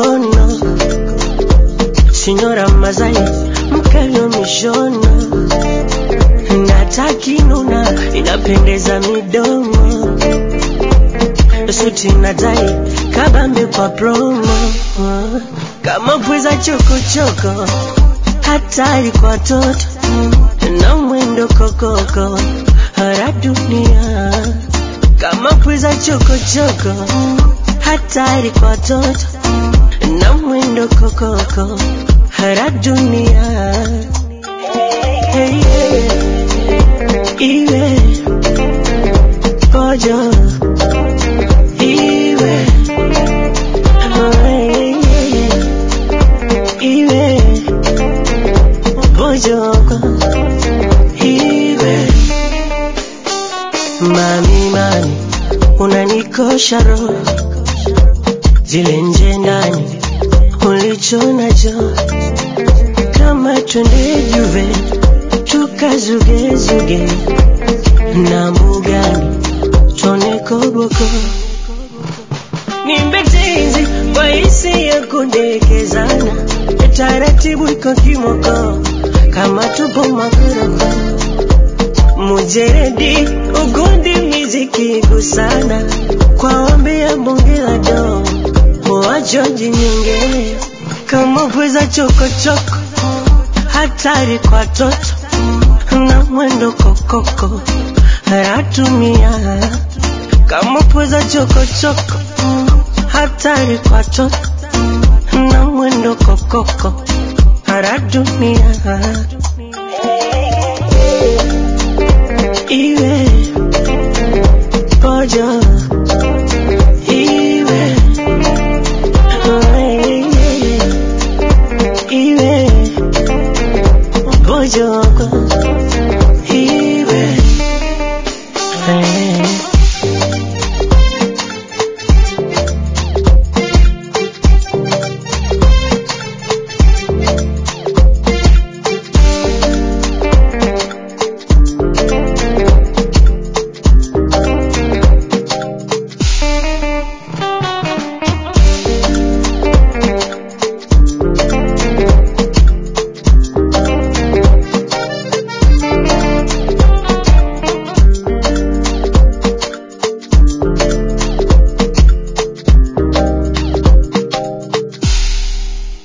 mikono Signora Mazai mkalio mishono natakinuna inapendeza midomo suti na tai kabambe kwa promo kama pweza chokochoko hatari kwa toto na mwendo kokoko hara dunia kama pweza chokochoko hatari kwa toto na mwendo kokoko hara dunia hey, yeah. iwe pojo iwe oh, yeah, yeah. iwe pojoko iwe mami mami unanikosha roho zile nje ndani ulicho nacho kama twende juve tukazugezuge na mbugani tone koboko nimbetezi kwa hisi ya kundekezana taratibu iko kimoko kama tupo makoroko mujeredi ugundi miziki gusana kwa ombi ya bonge la do wajoji nyingine kama pweza chokochoko hatari kwa toto na mwendo kokoko ratumia kama pweza chokochoko hatari kwa toto na mwendo kokoko ratumia iwe pojo iwe oh, yeah, yeah. iwe pojoko